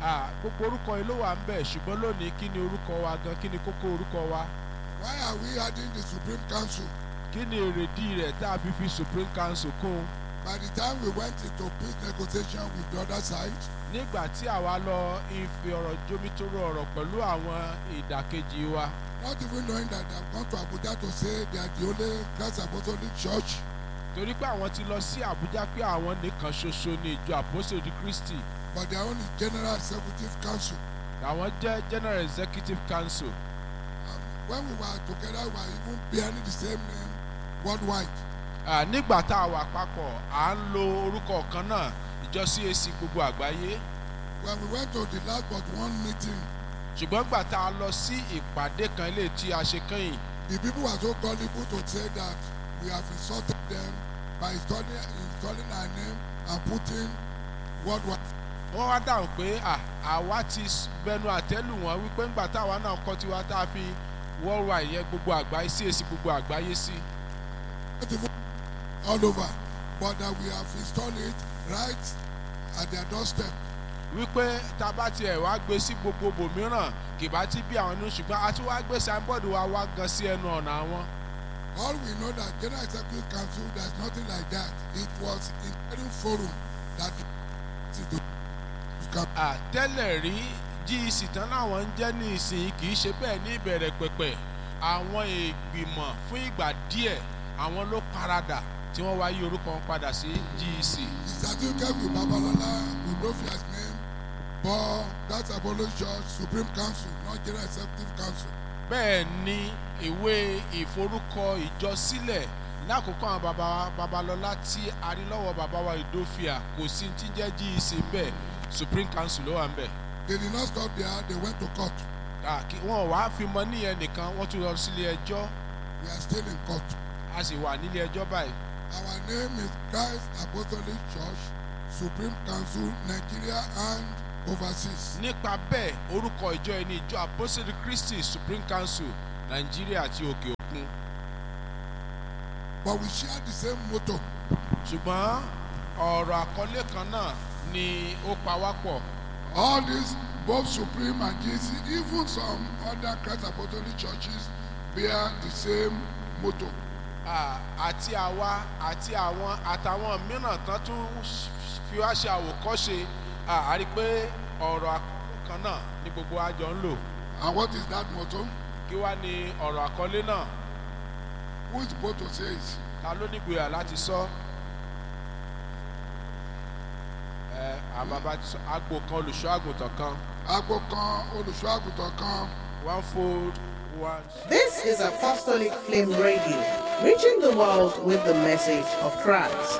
Ah, gbogbo orúkọ yìí ló wà ń bẹ̀ ṣùgbọ́n lónìí kí ni orúkọ wa gan kí ni kókó orúkọ wa Why are we adding the Supreme Council? kí ni èrèdí rẹ̀ tá a fi fi supreme council kún un. By the time we went into peace negotiation with the other side, nígbà tí àwa lọ ife ọ̀rọ̀ jomitoro ọ̀rọ̀ pẹ̀lú àwọn ìdàkejì wa not even knowing that they have come to Abuja to say they are the only Christ Apostolic Church, torí pé àwọn ti lọ sí àbújá pé àwọn nìkan ṣoṣo ní ìjọ àpòsòdì kristi but their own is General Executive Council. àwọn jẹ́ general executive council Um, when we were together, we were even bearing the same name worldwide. Ah, nígbà tá a wà papọ̀ à ń lo orúkọ kan náà ìjọ cac gbogbo àgbáyé When we went to the last but one meeting, ṣùgbọ́n gbà tá a lọ sí ìpàdé kan ilé tí a ṣe kẹ́yìn the people were so gullible to say that we have insulted them by installing, installing our name and putting worldwide. wọ́n wá dáhùn pé à, àwa ti s- bẹnu àtẹ́lù wọn wípé ńgbà táwa náà kọ́ tiwa tá a fi worldwide yẹn gbogbo àgbáyé cac gbogbo àgbáyé sí. not even all over, but that we have installed it right at their doorstep. wípé tá a bá tiẹ̀ wá gbé sí gbogbo bòmíràn kì bá ti bí àwọn inú ṣùgbọ́n a ti wá gbé signboard wa wá gan sí ẹnu ọ̀nà àwọn. All we know that General Executive Council, there's nothing like that. It was in forum that to become. àtẹ́lẹ̀ rí gec tán láwọn ń jẹ́ ní ìsìn kì í ṣe bẹ́ẹ̀ ní ìbẹ̀rẹ̀ pẹ̀pẹ̀ àwọn ìgbìmọ̀ fún ìgbà díẹ̀ àwọn ló paradà tí wọ́n wá yí orúkọ wọn padà sí gec. The certificate with Babalola Udofia's name, but that's Apollo Church Supreme Council, not General Executive Council. bẹ́ẹ̀ ni ìwé ìforúkọ ìjọ sílẹ̀ lákòókò àwọn baba wa babalọ́lá tí a rí lọ́wọ́ baba wa ìdófìà kò sí ti jẹ́ gec bẹ́ẹ̀ supreme council ló wà ń bẹ̀. They did not stop there, they went to court. Ah, kí- wọn ò wá fi mọ níyẹn nìkan wọ́n tún lọ sílé ẹjọ́ We are still in court. a sì wà nílé ẹjọ́ báyìí. Our name is Christ Apostolic Church, Supreme Council, Nigeria and overseas. nípa bẹ́ẹ̀ orúkọ ìjọ ẹni ìjọ apostle christy supreme council nàìjíríà àti òkè òkun But we share the same motto. ṣùgbọ́n ọ̀rọ̀ àkọlé kan náà ni ó pa wá pọ̀ All these, both Supreme and GC, even some other Christ Apostolic churches bear the same motto. Ah, àti àwa àti àwọn àtàwọn mìíràn tán tún fi wá ṣe àwòkọ́ṣe Ah, a rí i pé ọ̀rọ̀ àkọlé kan náà ni gbogbo àjọ ń lò And what is that motto? kí wá ní ọ̀rọ̀ àkọlé náà Who is supposed to say it? ta ló nígboyà láti sọ ẹ àbàbà ti sọ agbo kan olùṣọ́ àgùntàn kan Agbo kan, olùṣọ́ àgùntàn kan. one fold one. This is Apostolic Flame Radio, reaching the world with the message of Christ.